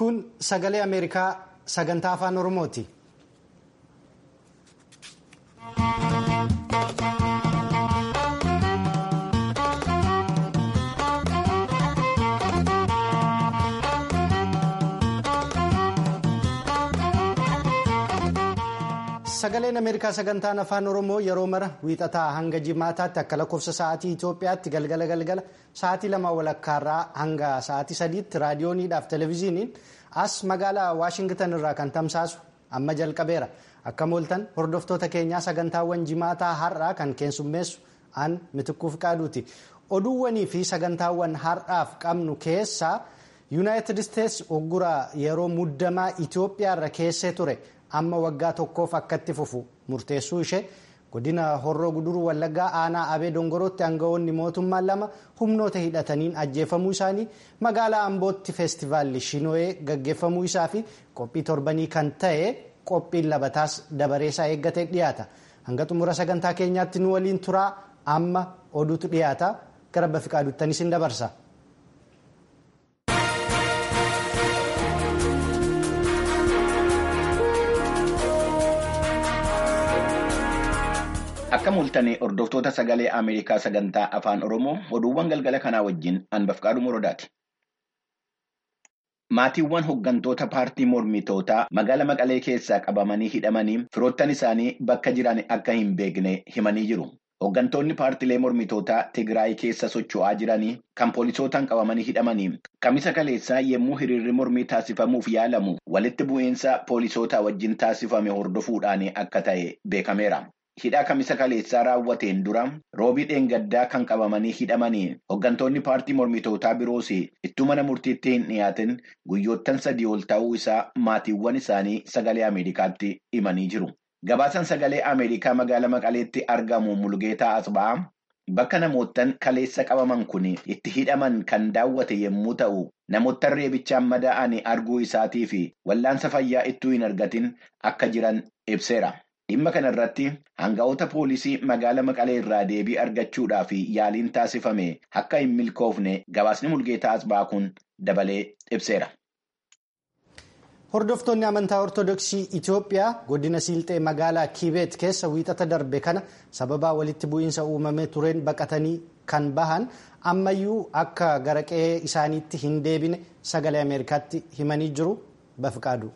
kun sagalee ameerikaa sagantaa afaan oromooti. sagaleen ameerikaa sagantaan afaan oromoo yeroo mara wiixataa hanga jimaataatti akka lakkoofsa sa'aatii itiyoophiyaatti galgala galgala sa'aatii lama walakkaarraa hanga sa'aatii sadiitti raadiyooniidhaaf televezyiiniin as magaalaa waashingitan irraa kan tamsaasu amma jalqabeera akka mooltan hordoftoota keenyaa sagantaawwan jimaataa har'aa kan keessummeessu an mitikkuuf qaaduuti oduuwwanii fi sagantaawwan har'aaf qabnu keessaa yuunaayitid isteetsi oggura yeroo muddamaa itiyoophiyaarra keessee ture. amma waggaa tokkoof akkatti fufu murteessuu ishee godina horroo guduruu wallaggaa aanaa abee dongorootti aangawoonni mootummaa lama humnoota hidhataniin ajjeefamuu isaanii magaalaa ambootti feestivaalli shinoo'ee gaggeeffamuu isaa fi qophii torbanii kan ta'e qophiin labataas dabareesaa eeggatee dhiyaata hanga xumura sagantaa keenyaatti nu waliin turaa amma oduutu dhiyaata gara bafiqaaduuttanis hin dabarsa. Akka mul'atanii hordoftoota sagalee Ameerikaa sagantaa afaan Oromoo oduuwwan galgala kanaa wajjin Anbafqaaduu Morodaati. Maatiiwwan hooggantoota paartii mormitootaa magaala Maqalee keessaa qabamanii hidhamanii firoottan isaanii bakka jiran akka hin beekne himanii jiru. Hooggantoonni paartilee mormitootaa Tigraay keessa socho'aa jiranii kan poolisootaan qabamanii hidhamanii kamisa kaleessaa yommuu hiriirri mormii taasifamuuf yaalamu walitti bu'iinsa poolisootaa wajjin taasifame hordofuudhaan akka ta'e beekameera. Hidhaa kamisa kaleessaa raawwateen dura roobii dheengaddaa kan qabamanii hidhamanii hooggantoonni paartii mormitootaa biroos ittuu mana murtiitti hin dhiyaatin guyyoottan sadii ol ta'uu isaa maatiiwwan isaanii sagalee Ameerikaatti himanii jiru. Gabaasan sagalee Ameerikaa magaalaa Maqaleetti argamu Mulgeetaa Asba'aa bakka namoottan kaleessa qabaman kun itti hidhaman kan daawwate yommuu ta'u namoottan reebichaan madaa'anii arguu isaatii fi wallaansa fayyaa ittuu hin argatin akka jiran ibseera. Dhimma kana irratti hanga'oota poolisii magaala Maqalee irraa deebii argachuudhaaf yaaliin taasifame akka hin milkoofne gabaasni Mulgeetaa Asba'aa kun dabalee ibseera. Hordoftoonni amantaa Ortodoksii Itoophiyaa godina Siilxee magaalaa Kiibeet keessa wiixata darbe kana sababaa walitti bu'iinsa uumamee tureen baqatanii kan bahan ammayyuu akka gara qe'ee isaaniitti hin deebine sagalee Ameerikaatti himanii jiru bafiqaadu.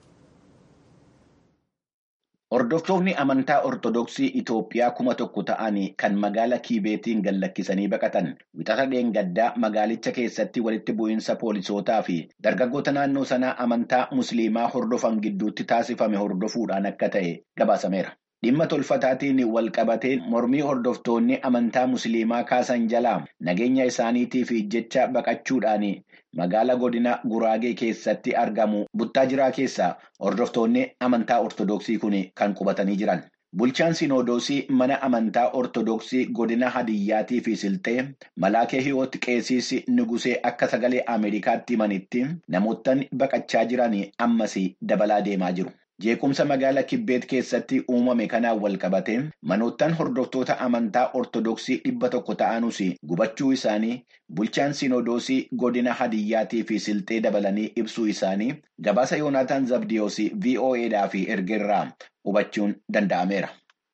Hordoftoonni amantaa Ortodoksii Itoophiyaa kuma tokko ta'anii kan magaala Kiibeetiin gallakkisanii baqatan wixata dheengaddaa magaalicha keessatti walitti bu'iinsa poolisootaa fi dargaggoota naannoo sanaa amantaa Musliimaa hordofan gidduutti taasifame hordofuudhaan akka ta'e gabaasameera. Dhimma tolfataatiin wal qabatee mormii hordoftoonni amantaa Musliimaa kaasan jalaa nageenya isaaniitiif jecha baqachuudhaan magaala godina Guraagee keessatti argamu buttaa jiraa keessaa hordoftoonni amantaa Ortodoksii kun kan qubatanii jiran. Bulchaan Sinodoosii mana amantaa Ortodoksii godina Hadiyyaatii fi Silxee Malaakee Hiwoot Qeesiis Nugusee akka sagalee Ameerikaatti himanitti namoottan baqachaa jiran ammas dabalaa deemaa jiru. Jeequmsa magaala Kibbeet keessatti uumame kanaan wal qabate manoottan hordoftoota amantaa Ortodoksii dhibba tokko ta'anus gubachuu isaanii bulchaan Sinodoosii godina Hadiyyaatii fi Silxee dabalanii ibsuu isaanii gabaasa Yoonaataan Zabdiyoos VOAdhaaf ergerraa hubachuun danda'ameera.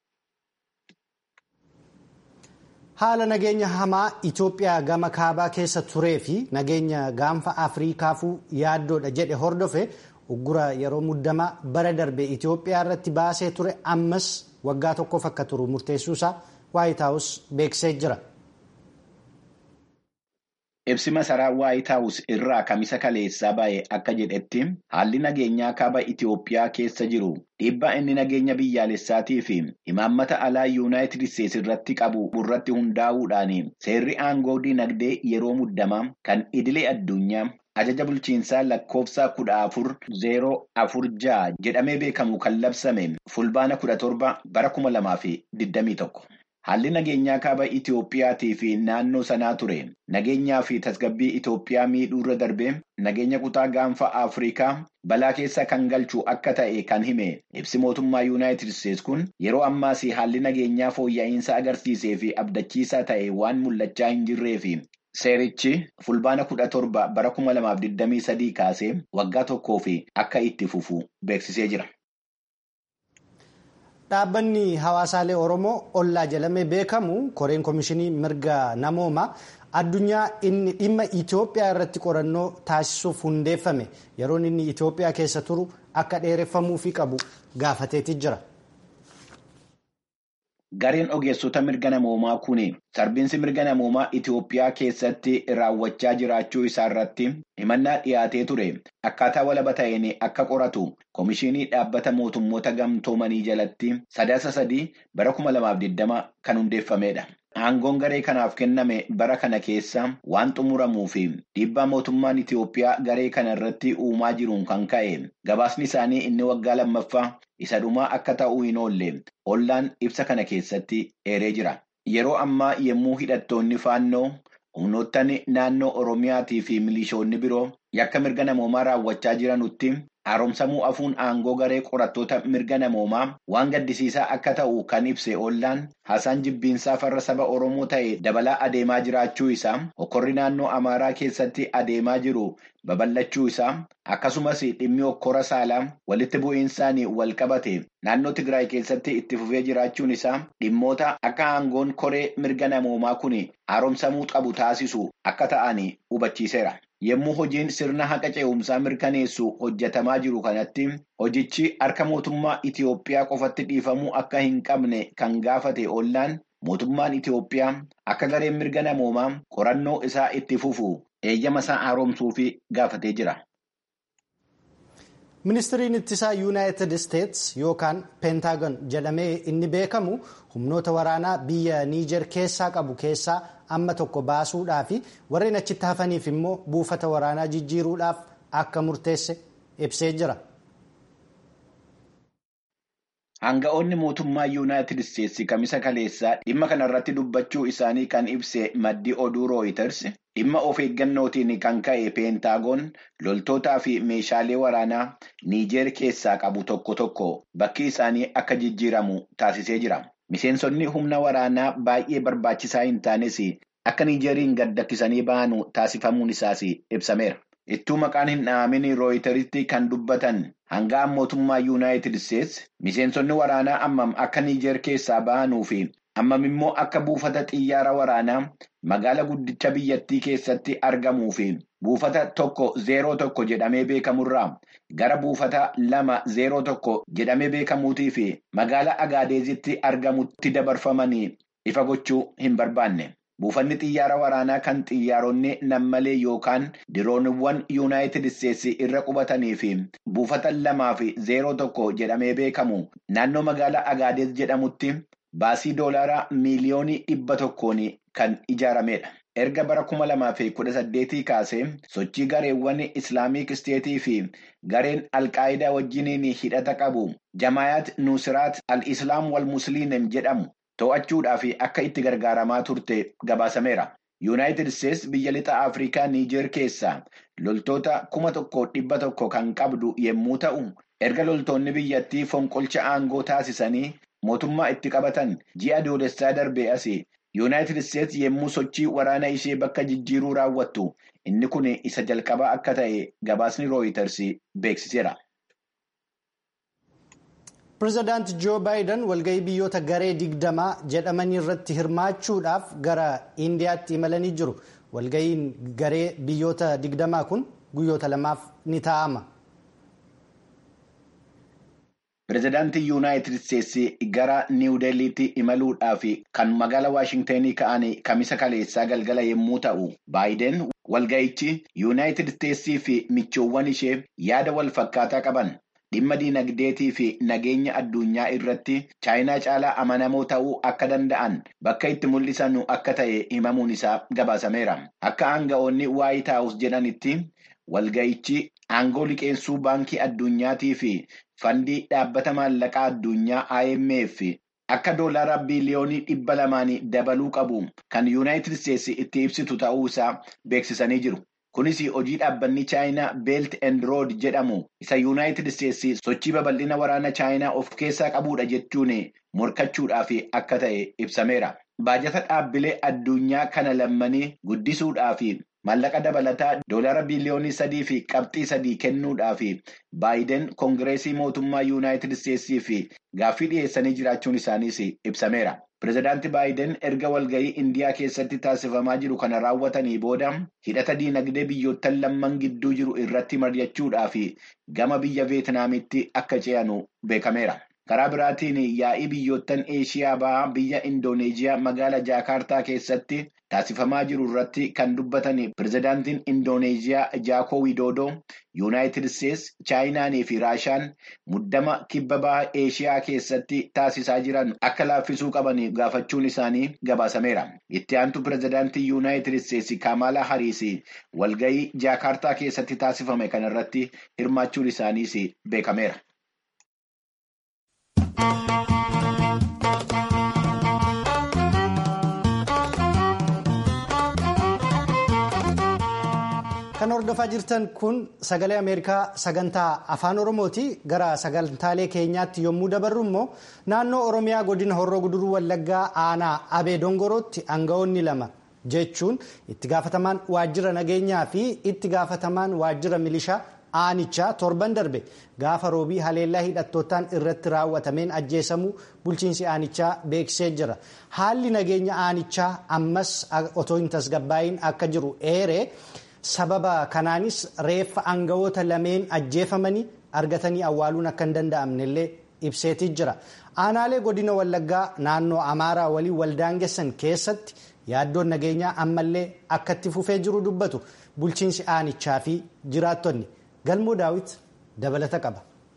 Haala nageenya hamaa Itoophiyaa gama kaabaa keessa turee fi nageenya gaanfa Afriikaafuu yaaddoodha jedhe hordofe. uggura yeroo muddamaa bara darbe Itoophiyaa irratti baasee ture ammas waggaa tokkoof akka turu murteessuusaa Waayit Haawus beeksisee jira. Ibsi masaraa Waayit Haawus irraa kamisa kaleessaa ba'e akka jedhetti haalli nageenyaa kaaba Itoophiyaa keessa jiru dhiibbaa inni nageenya biyyaalessaatii fi imaammata alaa yuunaayitid isteetsi irratti qabu irratti hundaa'uudhaan seerri aangoo dinagdee yeroo muddamaa kan idilee addunyaa. Ajaja bulchiinsaa lakkoofsa kudha afur zeeroo afur ja'a jedhamee beekamu kan labsame fulbaana kudha torba bara kuma lamaa fi digdamii tokko. Haalli nageenyaa kaaba Itoophiyaatii fi naannoo sanaa ture nageenyaa fi tasgabbii Itoophiyaa miidhuurra darbee nageenya kutaa gaanfa Afrikaa balaa keessa kan galchu akka ta'e kan hime ibsi mootummaa Yuunaayitid Isteetsi kun yeroo ammaas haalli nageenyaa fooyya'insa agarsiisee fi abdachiisaa ta'e waan mul'achaa hin jirree fi Seerichi fulbaana kudha torba bara kuma lamaaf digdamii sadii kaasee waggaa tokkoo fi akka itti fufu beeksisee jira. Dhaabbanni hawaasaalee Oromoo ollaa jedhamee beekamu koreen komishinii mirga namoomaa addunyaa inni dhimma Itoophiyaa irratti qorannoo taasisuuf hundeeffame yeroon inni Itoophiyaa keessa turu akka dheereffamuufii qabu gaafateeti jira. Gareen ogeessota mirga namoomaa kun sarbiinsi mirga namoomaa Itoophiyaa keessatti raawwachaa jiraachuu isaa irratti himannaa dhiyaatee ture akkaataa walaba ta'een akka qoratu komishinii dhaabbata mootummoota gamtoomanii jalatti sadaasa sadii bara kuma lamaaf digdama kan hundeeffamedha. Aangoon garee kanaaf kenname bara kana keessa waan xumuramuu fi dhiibbaa mootummaan Itoophiyaa garee kana irratti uumaa jiruun kan ka'e gabaasni isaanii inni waggaa lammaffaa isa dhumaa akka ta'uu hin oolle ollaan ibsa kana keessatti eeree jira. Yeroo ammaa yommuu hidhattoonni faannoo humnoottan naannoo Oromiyaatii fi milishoonni biroo yakka mirga namoomaa raawwachaa jiranutti haaromsamuu afuun aangoo garee qorattoota mirga namoomaa waan gaddisiisaa akka ta'u kan ibse ollaan haasaan jibbiinsaa farra saba Oromoo ta'e dabalaa adeemaa jiraachuu isaa hokkorri naannoo Amaaraa keessatti adeemaa jiru babal'achuu isaa akkasumas dhimmi hokkora saalaa walitti bu'iinsaan wal qabate naannoo Tigraay keessatti itti fufee jiraachuun isaa dhimmoota akka aangoon koree mirga namoomaa kun haaromsamuu qabu taasisu akka ta'an hubachiiseera. Yommuu hojiin sirna haqa ce'umsaa mirkaneessu hojjetamaa jiru kanatti hojichi harka mootummaa Itoophiyaa qofatti dhiifamuu akka hin qabne kan gaafate ollaan mootummaan Itoophiyaa akka gareen mirga namoomaa qorannoo isaa itti fufu eeyyama isaa haaromsuuf gaafatee jira. Ministiriin ittisaa yuunaayitid isteetsi yookaan peentaagon jedhamee inni beekamu humnoota waraanaa biyya niijer keessaa qabu keessaa amma tokko baasuudhaa fi warreen achitti hafaniif immoo buufata waraanaa jijjiiruudhaaf akka murteesse ibsee jira. Hanga'oonni mootummaa yuunaayitid isteetsi kamisa kaleessaa dhimma kanarratti dubbachuu isaanii kan ibse maddi oduu rooyiters dhimma of eeggannootiin kan ka'e peentaagoon loltootaa fi meeshaalee waraanaa niijeer keessaa qabu tokko tokko bakki isaanii akka jijjiiramu taasisee jira. Miseensonni humna waraanaa baay'ee barbaachisaa hin taanes akka niijeeriin gad lakkisanii ba'anu taasifamuun isaas ibsameera. Ittuu maqaan hin dhaamin rooyiteritti kan dubbatan hanga'an mootummaa yuunaayitid isteetsi miseensonni waraanaa ammam akka niijeer keessaa ba'anuu fi ammam immoo akka buufata xiyyaara waraanaa magaala guddicha biyyattii keessatti argamuu fi buufata tokko zeeroo tokko jedhamee beekamurraa gara buufata lama zeeroo tokko jedhamee beekamuutii fi magaala agaadeezitti argamutti dabarfamanii ifa gochuu hin barbaanne. Buufanni xiyyaara waraanaa kan xiyyaaronni nammalee yookaan dirooniwwan yuunaayitid isteetsi irra qubatanii fi buufata lamaa fi zeeroo tokko jedhamee beekamu naannoo magaalaa Agaadeez jedhamutti baasii doolaaraa miiliyoonii dhibba tokkoon kan ijaaramedha. Erga bara kuma lamaa fi kudha saddeetii kaasee sochii gareewwan Islaamik isteetii fi gareen Alqaayidaa wajjiniin hidhata qabu Jamaayaat Nusiraat al-Islaam wal Musliim jedhamu. To'achuudhaaf akka itti gargaaramaa turte gabaasameera. Yuunaayitid Isteetsi biyya lixa Afrikaa Niijeer keessaa loltoota kuma tokko dhibba tokko kan qabdu yommuu ta'u, erga loltoonni biyyattii fonqolcha aangoo taasisanii mootummaa itti qabatan ji'a adoolessaa darbee asii Yuunaayitid Isteetsi yommuu sochii waraana ishee bakka jijjiiruu raawwattu inni kun isa jalqabaa akka ta'e gabaasni rooyiters beeksiseera. Pireezidaanti Joo Baayiden walgahii biyyoota garee digdamaa jedhamanii irratti hirmaachuudhaaf gara Indiyaatti imalanii jiru. Walgahiin garee biyyoota digdamaa kun guyyoota lamaaf ni taa'ama. Pireezidaantii Yuunaayitid Isteetsi gara Niiw Deelliitti imaluudhaaf kan magaala Waashingtenii ka'an kamisa kaleessaa galgala yommuu ta'u, Baayiden walgahichi Yuunaayitid Isteetsii fi michoowwan ishee yaada wal fakkaataa qaban. Dhimma diinagdeetii fi nageenya addunyaa irratti chaayinaa caalaa amanamoo ta'uu akka danda'an bakka itti mul'isan akka ta'e himamuun isaa gabaasameera. Akka aanga'oonni Waayit Haawus jedhanitti walga'ichi aangoo liqeessuu baankii addunyaatii fi fandii dhaabbata maallaqaa addunyaa IMF akka doolaara biiliyoonii dhibba lamaan dabaluu qabu kan Yuunaayitid Isteetsi itti ibsitu ta'uu isaa beeksisanii jiru. Kunis hojii dhaabbanni Chaayinaa Beelt and Rood jedhamu isa Yuunaayitid Isteetsi sochii babal'ina waraana Chaayinaa of keessaa qabudha jechuun morkachuudhaaf akka ta'e ibsameera. Baajata dhaabbilee addunyaa kana lammanii guddisuudhaaf maallaqa dabalataa doolaara biliyoonii sadii fi qabxii sadii kennuudhaaf baayiden koongireesii mootummaa yuunaayitid isteetsiif gaaffii dhiyeessanii jiraachuun isaaniis ibsameera. Pireezidaanti baayiden erga walgahii indiyaa keessatti taasifamaa jiru kana raawwatanii booda hidhata diinagdee biyyoottan lamman gidduu jiru irratti mari'achuudhaaf gama biyya veetinaamitti akka ce'anu beekameera. Karaa biraatiin yaa'ii biyyoottan Eeshiyaa bahaa biyya Indooneeziyaa magaalaa Jaakaartaa keessatti taasifamaa jiru irratti kan dubbatan pireezidaantiin Indooneeziyaa Jaakoo Widoodoo Yuunaayitid Isteets, Chaayinaanii fi Raashaan muddama kibba bahaa Eeshiyaa keessatti taasisaa jiran akka laaffisuu qaban gaafachuun isaanii gabaasameera. Itti aantu pireezidaantii Yuunaayitid Isteets Kaamaalaa Hariis walgahii Jaakaartaa keessatti taasifame kanarratti hirmaachuun isaaniis beekameera. Kan hordofaa jirtan kun sagalee Ameerikaa sagantaa afaan Oromooti. Gara sagantaalee keenyaatti yommuu dabarru immoo naannoo Oromiyaa godina Horroo Guduruu Wallaggaa aanaa Abee Dongorootti aangawoonni lama jechuun itti gaafatamaan waajjira nageenyaa fi itti gaafatamaan waajjira milishaa aanichaa torban darbe gaafa roobii haleellaa hidhattootaan irratti raawwatameen ajjeesamuu bulchiinsi aanichaa beeksisee jira. Haalli nageenya aanichaa ammas otoo hin tasgabbaa'iin akka jiru eeree. sababa kanaanis reeffa aangawoota lameen ajjeefamanii argatanii awwaaluun akka hin danda'amne illee ibseetii jira aanaalee godina wallaggaa naannoo amaaraa waliin waldaangessan keessatti yaaddoon nageenyaa ammallee akka itti fufee jiru dubbatu bulchiinsi aanichaa fi jiraattonni galmoo daawit dabalata qaba.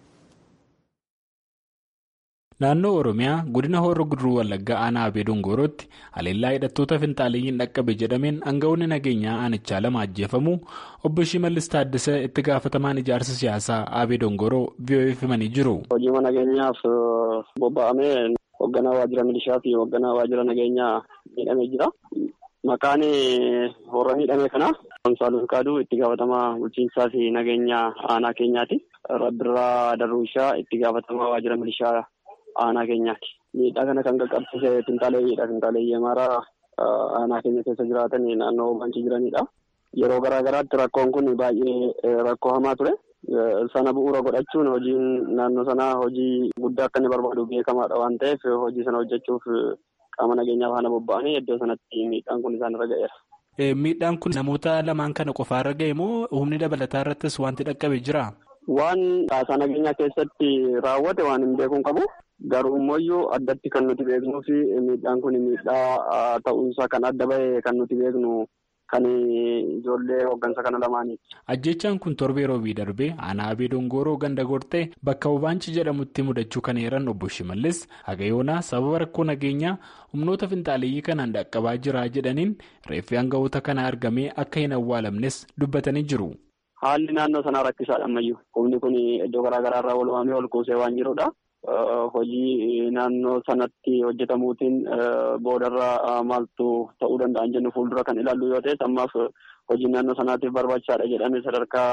Naannoo Oromiyaa godina Horroo Guduruu Wallaggaa aanaa Abee Dongorootti haleellaa hidhattoota finxaaleeyyiin dhaqqabe jedhameen aangawoonni nageenyaa aanichaa lama ajjeefamuu obbo Shimallis Taaddasee itti gaafatamaan ijaarsa siyaasaa Abee Dongoroo VOF himanii jiru. Hojii nageenyaaf bobba'amee hoogganaa waajjira milishaa fi hoogganaa waajjira nageenyaa miidhamee jira. Maqaan warra miidhame kana Amsaaluu Kaaduu itti gaafatamaa bulchiinsaa fi nageenyaa aanaa keenyaati. Rabbirraa Darruushaa itti gaafatamaa waajjira milishaa aanaa keenyaati. Miidhaa kana kan qaqqabsiise finxaaleeyyiidha. Finxaaleeyyii amaaraa aanaa keenya keessa jiraatan naannoo bankii jiranidha. Yeroo garaa garaatti rakkoon kun baay'ee rakkoo hamaa ture. Sana bu'uura godhachuun hojiin naannoo sanaa hojii guddaa akka inni barbaadu beekamaadha waan ta'eef hojii sana hojjechuuf qaama nageenyaa faana bobba'anii iddoo sanatti miidhaan kun isaan irra ga'eera. Miidhaan kun namoota lamaan kana qofaarra ga'e moo humni dabalataa irrattis wanti dhaqqabe jira? Waan haasaa nageenyaa keessatti raawwate waan hin beekuun qabu. Garuu immoo addatti kan nuti beeknuu fi miidhaan kun miidhaa ta'uunsaa kan adda bahe kan nuti beeknu kan ijoollee hooggansa kana lamaaniiti. Ajjechaan kun torbee roobii darbee aanaa abee dongoroo ganda gortee bakka Obaanchi jedhamutti mudachuu kan eeran obbo Shimallis Hagayoonaa sababa rakkoo nageenyaa humnoota finxaaleeyyii kanaan dhaqqabaa jira jedhaniin reeffi aangawoota kana argamee akka hin awwaalamnes dubbatanii jiru. Haalli naannoo sanaa rakkisaadha ammayyuu. Humni kun iddoo garaa garaarraa wal waamee ol kuusee waan jirudha. Hojii naannoo sanatti hojjetamuutiin boodarraa maaltu ta'uu danda'an jennu fuuldura kan ilaallu yoo ta'e ammaaf hojii naannoo sanaatiif barbaachisaadha jedhamee sadarkaa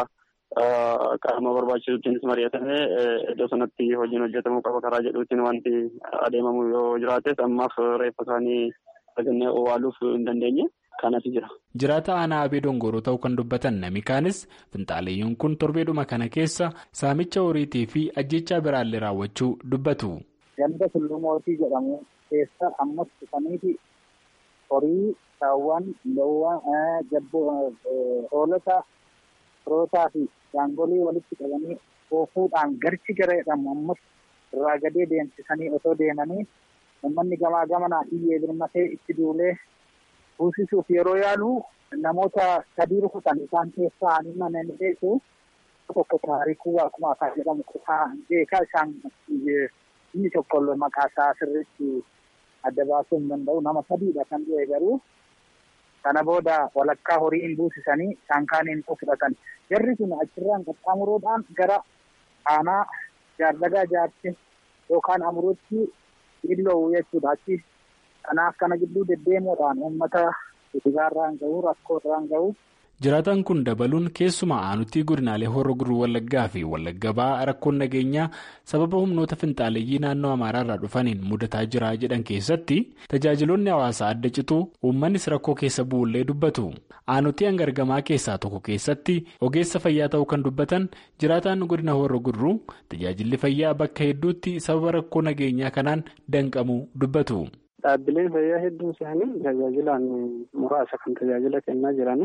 qaama barbaachisuuttiinis mari'atamee iddoo sanatti hojiin hojjetamuu qaba karaa jedhuutiin wanti adeemamu yoo jiraates ammaaf reeffa isaanii argannee owwaaluuf hin dandeenye. Kanatu jira. Jiraata aanaa abee dongoroo ta'uu kan dubbatan nami kaanis finxaaleeyyiin kun torbeedhuma kana keessa saamicha horiitii fi ajjechaa biraallee raawwachuu dubbatu. Ganda tulluu mootii jedhamu keessa ammas dhufaniiti horii saawwan loowwan jabboo hoolota rootaa fi gaangolii walitti qabanii oofuudhaan garchi gara jedhamu ammas irraa gadee deemsisanii otoo deemanii uummanni gamaa gamanaa iyyee birmatee itti duulee. Buusisuuf yeroo yaalu namoota sadii rukutan isaan keessaa ani mana ni beeku tokko taarikuu akkuma afaan jedhamu beekaa isaan inni tokko maqaa isaa sirriitti adda baasuu hin danda'u nama sadiidha kan du'e garuu kana booda walakkaa horii hin buusisanii isaan kaaniin fudhatan jarri kun achirraan qaxxaamuruudhaan gara aanaa jaardagaa jaarti yookaan amuruutti illoowuu jechuudha achi. Kanaaf kana gidduu deddeemuudhaan uummata dhibaarraan gahu rakkoo irraan gahu. jiraataan kun dabaluun keessumaa aanutii godinaalee horroo guduruu wallaggaa fi wallagga ba'aa rakkoon nageenyaa sababa humnoota finxaaleeyyii naannoo amaaraarraa dhufaniin mudataa jira jedhan keessatti tajaajiloonni hawaasaa adda cituu uummannis rakkoo keessa bu'ullee dubbatu aanutii hangargamaa keessaa tokko keessatti ogeessa fayyaa ta'uu kan dubbatan jiraataan godina horroo guduruu tajaajilli fayyaa bakka hedduutti sababa rakkoo nageenyaa kanaan danqamuu dubbatu. Dhaabbileen fayyaa hedduun isaanii tajaajilaan muraasa kan tajaajila kennaa jiranii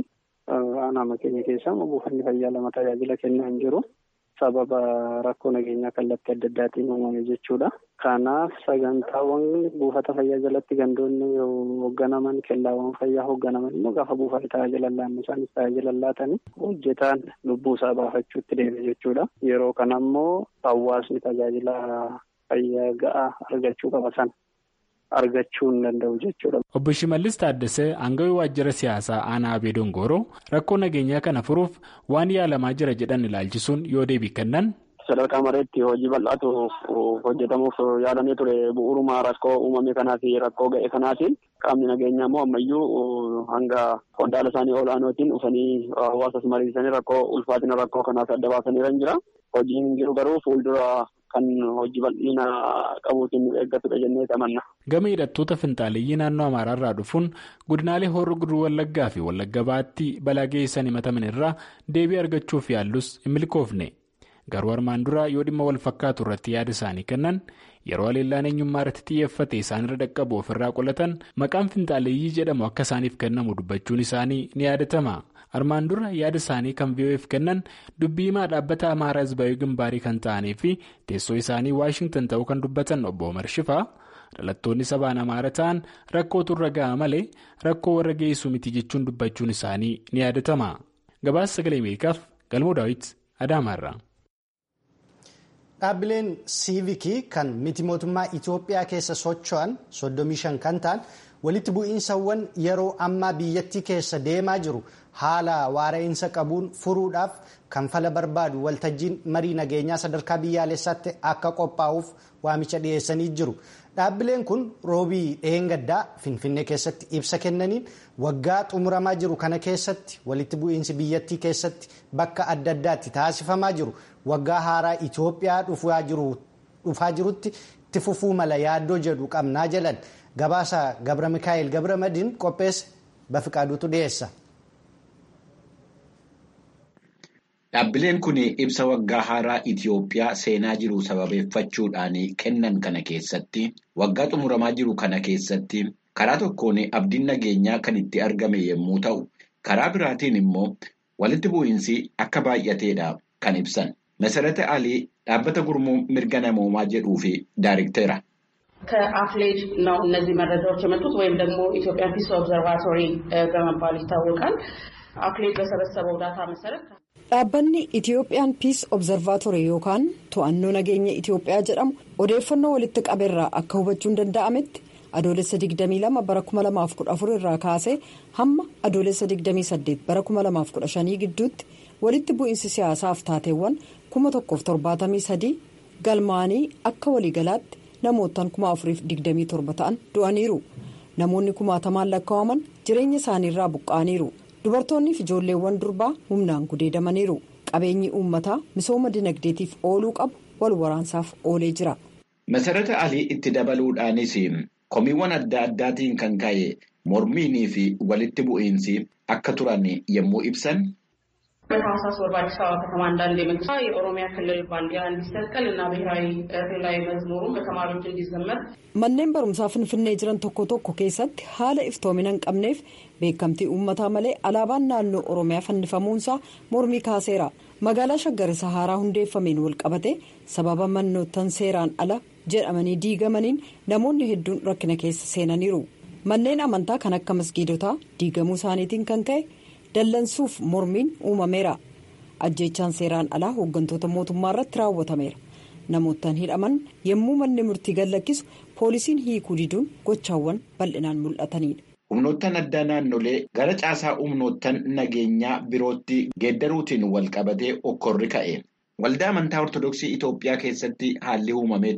aanaa keenya keessaa buufanni fayyaa lama tajaajila kennaa hin jiru. Sababa rakkoo nageenyaa kallattii adda addaatiin uumame jechuudha. Kanaaf sagantaawwan buufata fayyaa jalatti gandoonni hoogganaman kellaawwan fayyaa hoogganaman immoo gaafa buufata tajaajila laannu isaanis tajaajila laatanii hojjetaan lubbuu isaa baafachuutti deeme jechuudha. Yeroo kana immoo hawaasni tajaajila fayyaa ga'aa argachuu qaba sana. argachuu hin danda'u jechuudha. Obbo Shimallis Taaddasee aangawii waajjira siyaasaa aanaa Abee Dongooroo rakkoo nageenyaa kana furuuf waan yaalamaa jira jedhan ilaalchisuun yoo deebii kennan. Sadarkaa mareetti hojii bal'aatu hojjetamuuf yaalamee ture bu'uuruma rakkoo uumame kanaa fi rakkoo ga'e kanaatiin qaamni nageenyaa immoo ammayyuu hanga qondaala isaanii olaanootiin dhufanii hawaasas mariisanii rakkoo ulfaatina rakkoo kanaas adda baasanii jira. Hojiin jiru garuu fuuldura kan hojii bal'ina qabuutiin eeggatudha jennee amanna. Gama hidhattoota finxaaleeyyii naannoo Amaaraarraa dhufuun godinaalee horroo guduruu Wallaggaa fi Wallagga Baatti balaa geessan himataman irraa deebii argachuuf yaallus hin milkoofne. Garuu armaan dura yoo dhimma wal fakkaatu irratti yaada isaanii kennan yeroo haleellaan eenyummaa irratti xiyyeeffate isaanirra dhaqqabu ofirraa qolatan maqaan finxaaleeyyii jedhamu akka isaaniif kennamu dubbachuun isaanii ni yaadatama. armaan dura yaada isaanii kan VOF kennan dubbii himaa dhaabbata amaaraa hizbaayii gimbaarii kan ta'anii fi teessoo isaanii waashingtan ta'uu kan dubbatan obbo Omar Shifaa dhalattoonni sabaan amaara ta'an rakkootu irra ga'a malee rakkoo warra geessu miti jechuun dubbachuun isaanii ni yaadatama. Gabaasa sagalee Ameerikaaf galmoo daawwiti Adaamaarraa. Dhaabbileen siivikii kan miti mootummaa Itoophiyaa keessa socho'an 35 kan ta'an walitti bu'iinsawwan yeroo ammaa biyyattii keessa deemaa jiru haala waara'insa qabuun furuudhaaf kan fala barbaadu waltajjiin marii nageenyaa sadarkaa biyyaalessaatti akka qophaa'uuf waamicha dhiyeessanii jiru. Dhaabbileen kun roobii dheengaddaa Finfinnee keessatti ibsa kennaniin waggaa xumuramaa jiru kana keessatti walitti bu'iinsi biyyattii keessatti bakka adda addaatti taasifamaa jiru waggaa haaraa Itoophiyaa dhufaa jirutti itti fufuu mala yaaddoo jedhu qabnaa jedhan gabaasa Gabra Mikaa'el Gabra Madiin qopheesse Bafiqaaduutu dhiyeessa. Dhaabbileen kun ibsa waggaa haaraa Itoophiyaa seenaa jiru sababeeffachuudhaan kennan kana keessatti waggaa xumuramaa jiru kana keessatti karaa tokkoon abdiin nageenyaa kan itti argame yommuu ta'u karaa biraatiin immoo walitti bu'iinsi akka baay'ateedha kan ibsan. Masarata Alii dhaabbata gurmuu mirga namoomaa jedhuu fi daariktera. ከአፍሌድ ነው እነዚህ መረጃዎች የመጡት ወይም ደግሞ ኢትዮጵያ ፒስ ኦብዘርቫቶሪ በመባል ይታወቃል። አፍሌድ በሰበሰበው ዳታ መሰረት dhaabbanni itiyoophiyaan piis obzarvaatorii yookaan to'annoo nageenya itiyoophiyaa jedhamu odeeffannoo walitti qabeerraa akka hubachuun danda'ametti adoolessa 22 bara 2014 irraa kaasee hamma adoolessa 28 bara 2015 gidduutti walitti bu'iinsi siyaasaaf taateewwan 1,073 galmaanii akka waliigalaatti namootaan 4,027 ta'an du'aniiru namoonni kumaatamaan lakkaa'aman jireenya isaaniirraa buqqa'aniiru. dubartoonni fi ijoolleewwan durbaa humnaan gudeedamaniiru qabeenyi uummataa misooma dinagdeetiif ooluu qabu wal waraansaaf oolee jira. Masarata Alii itti dabaluudhaanis komiiwwan adda addaatiin kan ka'e mormiinii fi walitti bu'iinsi akka turan yommuu ibsan. በታህሳስ ወር በአዲስ አበባ ከተማ እንዳለ የመንግስት የኦሮሚያ ክልል ባንዲራ እንዲሰቀል እና ብሔራዊ ክልላዊ መዝሙሩን በተማሪዎች እንዲዘመር manneen barumsaa finfinnee jiran tokko tokko keessatti haala iftoomina hin qabneef beekamtii uummataa malee alaabaan naannoo oromiyaa fannifamuunsaa mormii kaaseera magaalaa shaggar isa haaraa hundeeffameen walqabate sababa mannootan seeraan ala jedhamanii diigamaniin namoonni hedduun rakkina keessa seenaniiru manneen amantaa kan akka masgiidotaa diigamuu isaaniitiin kan ka'e dallansuuf mormiin uumameera ajjeechaan seeraan alaa hooggantoota mootummaa irratti raawwatameera namootaan hidhaman yommuu manni murtii gallakkisu poolisiin hiikuu diduun gochaawwan bal'inaan mul'atanidha. humnoottan addaa naannolee gara caasaa humnoottan nageenyaa birootti geeddaruutiin walqabatee okkorri ka'e waldaa amantaa ortodoksii itoophiyaa keessatti haalli uumamee ture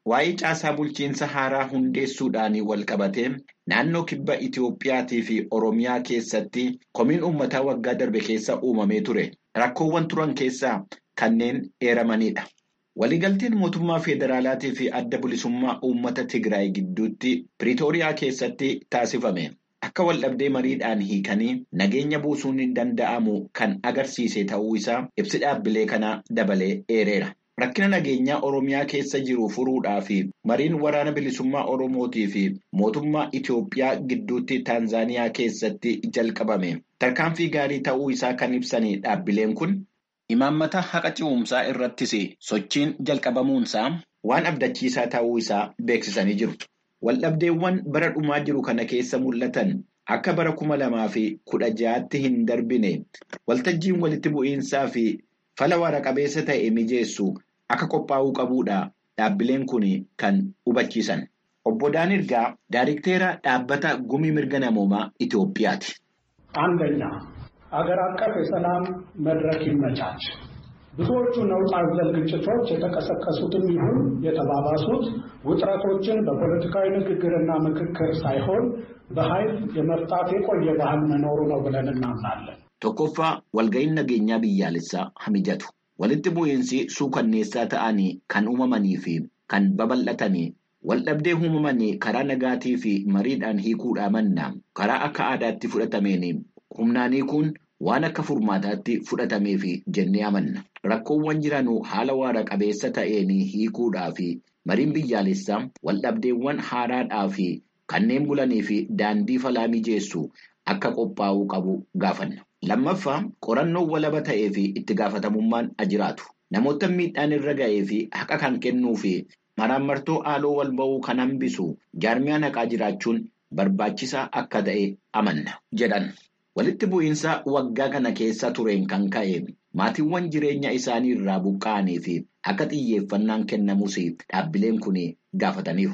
Waa'ee caasaa bulchiinsa haaraa hundeessuudhaan wal qabatee naannoo kibba Itoophiyaatii fi Oromiyaa keessatti komiin uummataa waggaa darbe keessa uumamee ture. Rakkoowwan turan keessaa kanneen eeramanidha. Waliigalteen mootummaa federaalaatii fi adda bilisummaa uummata Tigraay gidduutti Piriitooriyaa keessatti taasifame. Akka waldhabdee mariidhaan hiikanii nageenya buusuun hin danda'amu kan agarsiise ta'uu isaa ibsi dhaabbilee kanaa dabalee eereera. Rakkina nageenyaa Oromiyaa keessa jiru furuudhaa fi mariin waraana bilisummaa Oromootii fi mootummaa Itoophiyaa gidduutti Taanzaaniyaa keessatti jalqabame. Tarkaanfii gaarii ta'uu isaa kan ibsanii dhaabbileen kun imaammata haqa ce'umsaa irrattis sochiin jalqabamuunsaa waan abdachiisaa ta'uu isaa beeksisanii jiru. Waldhabdeewwan bara dhumaa jiru kana keessa mul'atan akka bara kuma lamaa fi kudha ja'aatti hin darbine waltajjiin walitti bu'iinsaa fi fala waara-qabeessa ta'e mijeessu akka qophaa'uu qabuudha dhaabbileen kun kan hubachiisan. Obbo Daanirgaa Daayirikteera dhaabbata gumii mirga namoomaa Itoophiyaati. አንደኛ አገር አቀፍ የሰላም መድረክ ይመቻች። ብዙዎቹ ነውጥ አዘል ግጭቶች የተቀሰቀሱትም ይሁን የተባባሱት ውጥረቶችን በፖለቲካዊ ንግግርና ምክክር ሳይሆን በኃይል የመፍታት የቆየ ባህል መኖሩ ነው ብለን እናምናለን። Tokkoffaa walga'iin nageenyaa biyyaalessaa hamijatu. Walitti bu'iinsi suukanneessaa ta'anii kan uumamanii fi kan babal'atanii waldhabdee uumamanii karaa nagaatii fi mariidhaan hiikuudhaa manna karaa akka aadaatti fudhatameen humnaanii kun waan akka furmaataatti fudhatameef jennee amanna. Rakkoowwan jiranuu haala waara qabeessa ta'een hiikuudhaa fi mariin biyyaalessaa waldhabdeewwan haaraadhaa fi kanneen bulanii fi daandii falaa mijeessu akka qophaa'uu qabu gaafanna. Lammaffaa qorannoo walaba ta'ee fi itti gaafatamummaan jiraatu. Namoota miidhaan irra ga'ee fi haqa kan kennuu fi maraamartoo haaloo wal ba'uu kan hambisu jaarmiyaan haqaa jiraachuun barbaachisaa akka ta'e amanna jedhan. Walitti bu'iinsa waggaa kana keessa tureen kan ka'e maatiiwwan jireenya isaanii irraa buqqa'anii fi akka xiyyeeffannaan kennamus dhaabbileen kun gaafataniiru.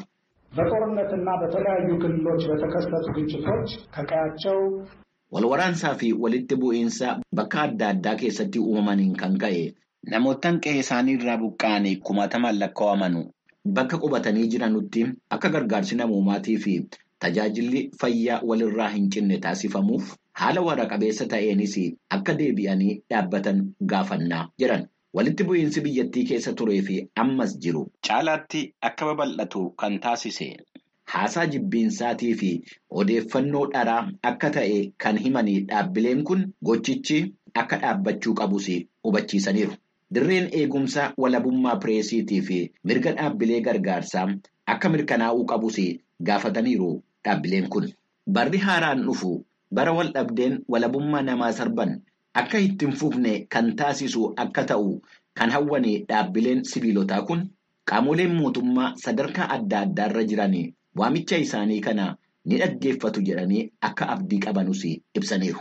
በጦርነትና በተለያዩ ክልሎች በተከሰቱ ግጭቶች ከቀያቸው Walwaraansaa fi walitti bu'iinsa bakka adda addaa keessatti uumamaniin kan ka'e namootaan qe'ee isaanii irraa buqqa'anii kumaatamaan lakkaa'aman bakka qubatanii jiranutti akka gargaarsi namoomaatii fi tajaajilli fayyaa walirraa hin cinne taasifamuuf haala waara-qabeessa ta'eenis akka deebi'anii dhaabbatan gaafannaa jiran. Walitti bu'iinsi biyyattii keessa turee fi ammas jiru caalaatti akka babal'atu kan taasise. Haasaa jibbiinsaatii fi odeeffannoo dharaa akka ta'e kan himanii dhaabbileen kun gochichi akka dhaabbachuu qabus hubachiisaniiru. Dirreen eegumsa walabummaa pireesiitii fi mirga dhaabbilee gargaarsaa akka mirkanaa'uu qabus gaafataniiru dhaabbileen kun. Barri haaraan dhufu bara wal dhabdeen walabummaa namaa sarban akka ittiin fufne kan taasisu akka ta'u kan hawwanii dhaabbileen sibiilotaa kun qaamoleen mootummaa sadarkaa adda addaarra jiran. Waamicha isaanii kana ni dhaggeeffatu jedhanii akka abdii qabanus ibsaniiru.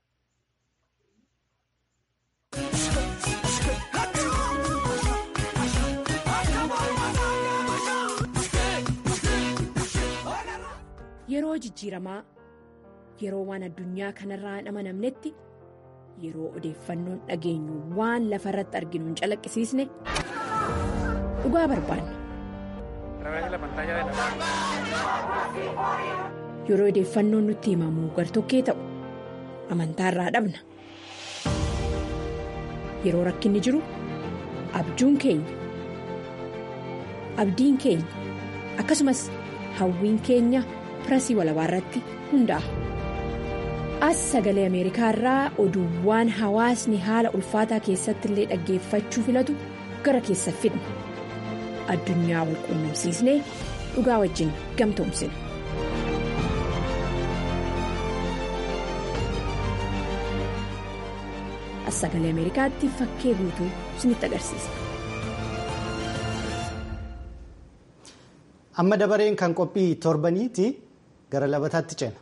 Yeroo jijjiiramaa yeroo waan addunyaa kanarraa hin amanamnetti yeroo odeeffannoon dhageenyu waan lafa irratti arginu hin calaqqisiisne dhugaa barbaanna. Yeroo odeeffannoon nutti himamu gartokkee ta'u amantaa irraa dhabna. Yeroo rakkinni jiru abjuun keenya abdiin keenya akkasumas hawwiin keenya pirasii walabaa irratti hundaa'a. As sagalee Ameerikaa irraa oduuwwan hawaasni haala ulfaataa keessatti illee dhaggeeffachuu filatu gara keessa fidna. Addunyaa wal quunnamsiisnee dhugaa wajjin gamtoomsina. As sagalee Ameerikaatti fakkee guutuu isinitti agarsiisa. Amma dabareen kan qophii torbaniiti gara labataatti ceena.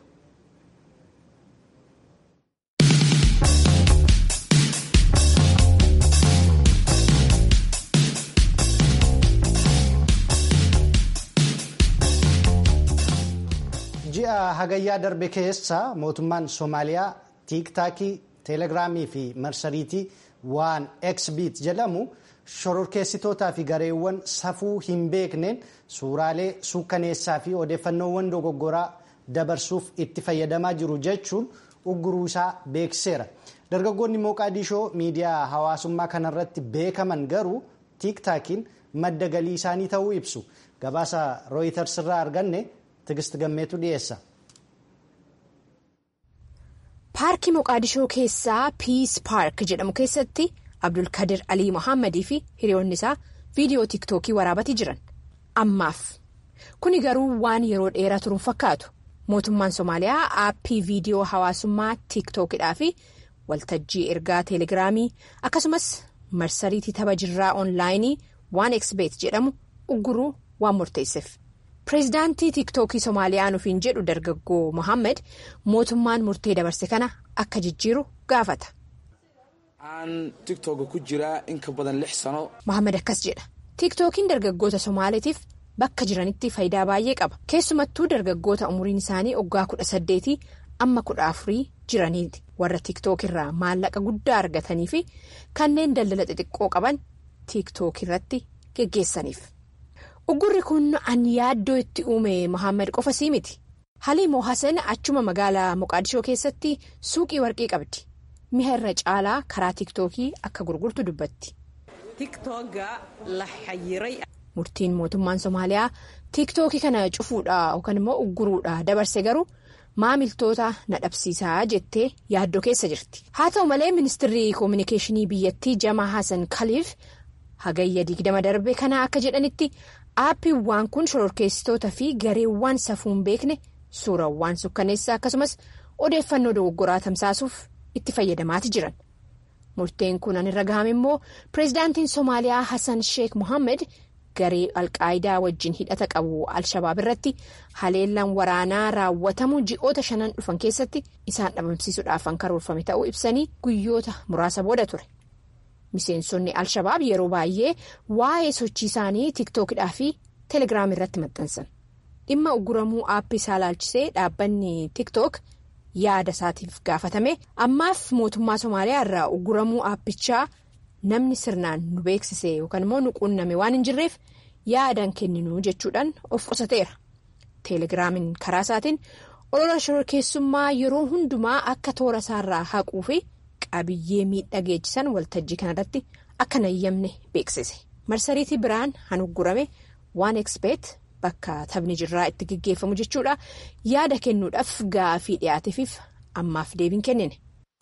ji'a hagayyaa darbe keessa mootummaan soomaaliyaa tiiktaakii teelegiraamii fi marsariitii waan xbiit jedhamu shororkeessitootaa fi gareewwan safuu hin beekneen suuraalee suukkaneessaa fi odeeffannoowwan dogoggoraa dabarsuuf itti fayyadamaa jiru jechuun ugguruu isaa beeksiseera. dargaggoonni mooqaadishoo miidiyaa hawaasummaa kanarratti beekaman garuu tiiktaakiin madda galii isaanii ta'uu ibsu gabaasa rooyiters irraa arganne tigist gammeetu dhiyeessa. paarkii moqaadishoo keessaa piis paark jedhamu keessatti abdulkadir alii mohaammadii fi hiriyoonni isaa viidiyoo tiiktookii waraabatii jiran ammaaf kuni garuu waan yeroo dheeraa turuun fakkaatu mootummaan somaaliyaa aappii viidiyoo hawaasummaa tiiktookidhaa fi waltajjii ergaa teelegiraamii akkasumas marsariitii tapha jirraa oonlaayinii waan eksbeet jedhamu ugguruu waan murteesseef. pireezidaantii tiiktookii somaaliyaa nufiin jedhu dargaggoo mohaammed mootummaan murtee dabarse kana akka jijjiiru gaafata. aan tiktooka ku jiraa in ka badan lix sano. mohaammed akkas jedha tiiktookiin dargaggoota somaaliitiif bakka jiranitti faayidaa baay'ee qaba keessumattuu dargaggoota umuriin isaanii waggaa kudha saddeetii amma kudha afurii jiraniiti warra tiiktookirraa maallaqa guddaa argatanii fi kanneen daldala xixiqqoo qaban tiiktookirratti geggeessaniif. uggurri kun an yaaddoo itti uume mohaammed qofa sii miti haliimoo hasan achuma magaalaa moqaadishoo keessatti suuqii warqii qabdi mi'a irra caalaa karaa tiiktookii akka gurgurtu dubbatti. murtiin mootummaan somaaliyaa tiiktookii kana cufuudha yookaan immoo ugguruudha dabarse garuu maamiltoota na dhabsiisaa jettee yaaddoo keessa jirti haa ta'u malee ministirri koominikeeshinii biyyattii jamaa hasan kaliif hagayya digdama darbe kana akka jedhanitti. aappiiwwan kun shororkeessitoota fi gareewwan safuun beekne suurawwan sukkaneessaa akkasumas odeeffannoo dogoggoraa tamsaasuuf itti fayyadamaati jiran murteen kun an irra gahame immoo pireezidaantiin soomaaliyaa hassan sheek mohaammed garee alqaayidaa wajjin hidhata qabu alshabaab irratti haleellaan waraanaa raawwatamu ji'oota shanan dhufan keessatti isaan dhabamsiisuudhaaf kan karoorfame ta'uu ibsanii guyyoota muraasa booda ture. miseensonni alshabaab yeroo baay'ee waa'ee sochii isaanii tiiktookidhaa fi teelegiraam irratti maxxansan dhimma ugguramuu aappii isaa ilaalchisee dhaabbanni tiiktook yaada isaatiif gaafatame ammaaf mootummaa somaaliyaa irraa ugguramuu aappichaa namni sirnaan nu beeksise yookaan immoo nu quunname waan hin jirreef yaadaan kenninu jechuudhaan of qusateera teelegiraamiin karaa isaatiin olola shororkeessummaa yeroo hundumaa akka toora isaarraa haquu fi. qabiyyee miidhaa geessisan waltajjii kanarratti akka nayyamne beeksise marsariitii biraan han uggurame waan ekspeet bakka taphni jirraa itti geggeeffamu jechuudha yaada kennuudhaaf gaafii dhiyaateefiif ammaaf deebiin kennine.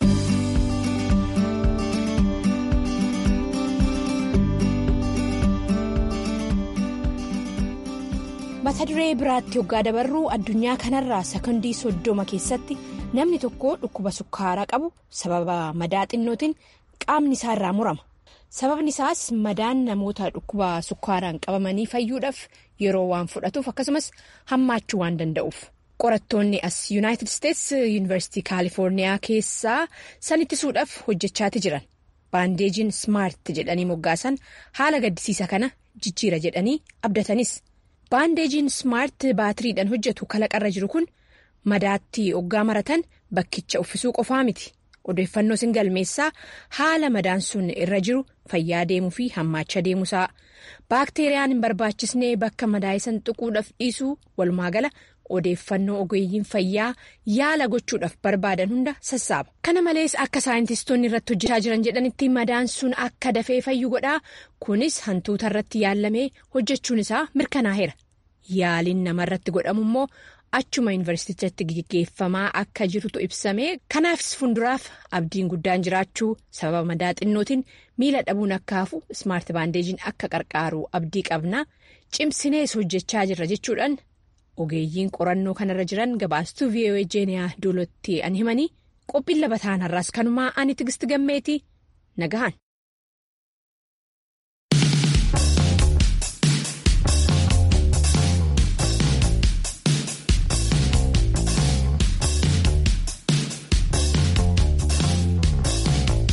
mata duree biraatti hoggaa dabarruu addunyaa kanarraa sekondii soddoma keessatti. namni tokko dhukkuba sukkaaraa qabu sababa madaa xinnootiin qaamni isaa irraa murama sababni isaas madaan namoota dhukkuba sukkaaraan qabamanii fayyuudhaaf yeroo waan fudhatuuf akkasumas hammaachuu waan danda'uuf qorattoonni as yuunaayitid isteets yuunivarsiitii kaalifoorniyaa keessaa san ittisuudhaaf hojjechaati jiran baandeejiin smaart jedhanii moggaasan haala gaddisiisa kana jijjiira jedhanii abdatanis baandeejiin smaart baatiriidhaan hojjetu kalaqarra jiru kun. madaatti oggaa maratan bakkicha uffisuu qofaa miti odeeffannoo sin galmeessaa haala madaan sun irra jiru fayyaa deemuu fi hammaacha deemuusaa baakteeriyaan hin barbaachisnee bakka madaayisan tuquudhaaf dhiisuu walumaagala odeeffannoo ogeeyyiin fayyaa yaala gochuudhaaf barbaadan hunda sassaaba kana malees akka saayintistoonni irratti hojjechaa jiran jedhanitti madaan sun akka dafee fayyu godhaa kunis hantuuta irratti yaallamee hojjechuun isaa mirkanaa'eera yaaliin namarratti godhamu immoo. achuma yuunivarsiitichatti geggeeffamaa akka jirutu ibsame kanaafis fuulduraaf abdiin guddaan jiraachuu sababa madaa xinnootiin miila dhabuun akka hafu ismaart baandeejiin akka qarqaaru abdii qabna cimsinees hojjechaa jirra jechuudhaan ogeeyyiin qorannoo kanarra jiran gabaastuu vii'oo jeeniyaa doolotti an himanii qophiin labataan har'aas kanumaa ani tigisti gammeetii nagahan.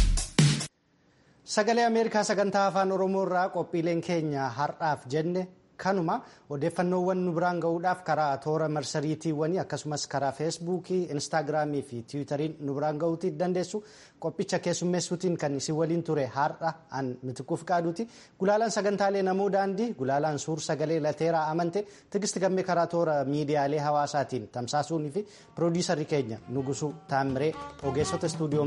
Sagalee Ameerikaa sagantaa afaan Oromoo irraa qophiileen keenya har'aaf jenne kanuma odeeffannoowwan nu biraan ga'uudhaaf karaa toora marsariitiiwwanii akkasumas karaa feesbuukii instaagiraamii fi tiwutariin nu biraan ga'uutii dandeessu qophicha keessummeessuutiin kan isin waliin ture har'a an mitikuuf qaaduuti gulaalaan sagantaalee namoo daandii gulaalaan suur sagalee lateeraa amante tigisti gammee karaa toora miidiyaalee hawaasaatiin tamsaasuunii fi piroodiisarri keenya nugusuu taamiree ogeessota istuudiyoo